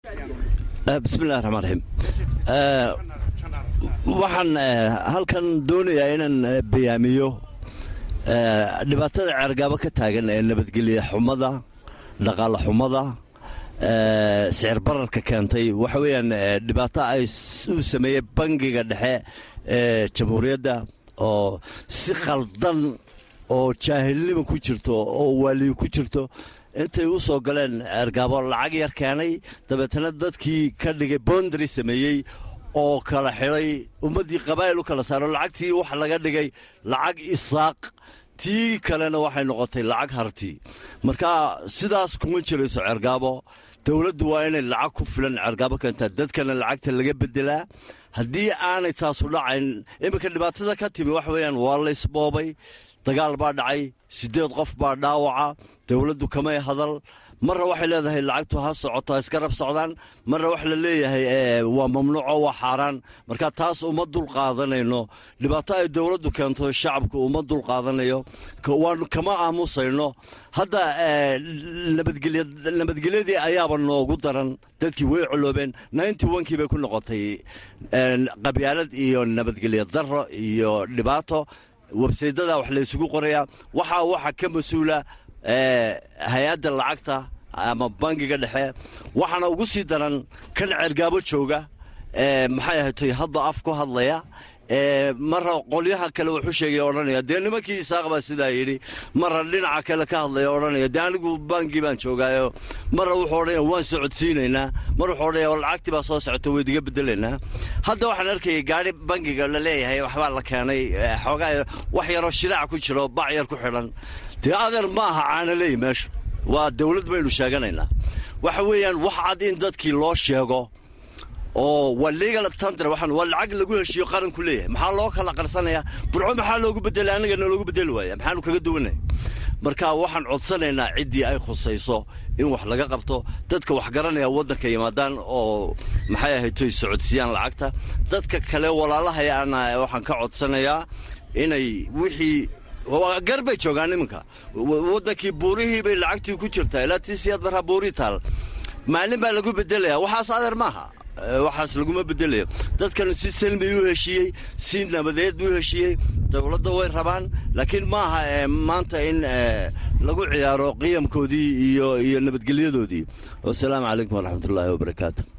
bismillahi raxmaan raxiim waxaan halkan doonayaa inaan bayaamiyo dhibaatada ceergaabo ka taagan ee nabadgelya xumada dhaqaale xumada sicir bararka keentay waxa weeyaan dhibaato ay uu sameeyey bangiga dhexe ee jamhuuriyadda oo si khaldan oo jaahilnima ku jirto oo waaliyo ku jirto intay u soo galeen ceergaabo lacag yar keenay dabeetana dadkii ka dhigay bondary sameeyey oo kala xidhay ummaddii qabaa'il u kala saaro lacagtii waxa laga dhigay lacag isaaq tii kalena waxay noqotay lacag harti marka sidaas kuma jirayso ceergaabo dowladdu waa inay lacag ku filan ceergaabo keentaa dadkana lacagta laga bedelaa haddii aanay taasu dhacayn iminka dhibaatada ka timi waxa weeyaan waa la isboobay dagaal baa dhacay siddeed qof baa dhaawaca dowladdu kamay hadal marna waxay leedahay lacagtu ha socoto ha iska rab socdaan marna waxa la leeyahay waa mamnuuco waa xaaraan marka taas uma dul qaadanayno dhibaato ay dowladdu keento shacabku uma dul qaadanayo waan kama aamusayno hadda nabadgelyadii ayaaba noogu daran dadkii way coloobeen ninety onkii bay ku noqotay qabyaalad iyo nabadgelya daro iyo dhibaato websaydada wax la ysugu qorayaa waxaa waxa ka mas-uula hay-adda lacagta ama bangiga dhexe waxaana ugu sii daran kan ceergaabo jooga maxay ahatay hadba af ku hadlaya marra qolyaha kale wuxuu sheegay odhanaya dee nimankii isaaq baa sidaa yidhi marra dhinaca kale ka hadlaya odhanaya dee anigu bangi baan joogaayo marra wuxuu odhanaya waan socodsiinaynaa mar wuxuu odhanaya lacagtii baa soo socota waydiga bedelaynaa hadda waxaan arkayay gaari bangiga la leeyahay waxbaa la keenay xoogaa wax yaroo shiraaca ku jiro bac yar ku xidhan dee adeer ma aha caanaleey meeshu waa dawlad baynu sheeganaynaa waxa weeyaan wax cad in dadkii loo sheego oo waa legal tandr waxaan waa lacag lagu heshiiyo qaranku leeyahay maxaa loo kala qarsanayaa burco maxaa loogu bedelay annagana loogu bedeli waaya maxaanu kaga duwanay marka waxaan codsanaynaa ciddii ay khusayso in wax laga qabto dadka wax garanaya waddanka yimaadaan oo maxay ahaytoy socodsiiyaan lacagta dadka kale walaalahayaana waxaan ka codsanayaa inay wixii gar bay joogaan iminka waddankii buurihii bay lacagtii ku jirtaa ilaa tii siyaad marraa buurii taal maalin baa lagu bedelaya waxaas adeer maaha waxaas laguma bedelayo dadkan si selmi u heshiiyey si nabadeed u heshiiyey dowladda way rabaan laakiin maaha maanta in lagu ciyaaro qiyamkoodii iyo iyo nabadgelyadoodii wasalaamu calaykum waraxmatullaahi wabarakaatu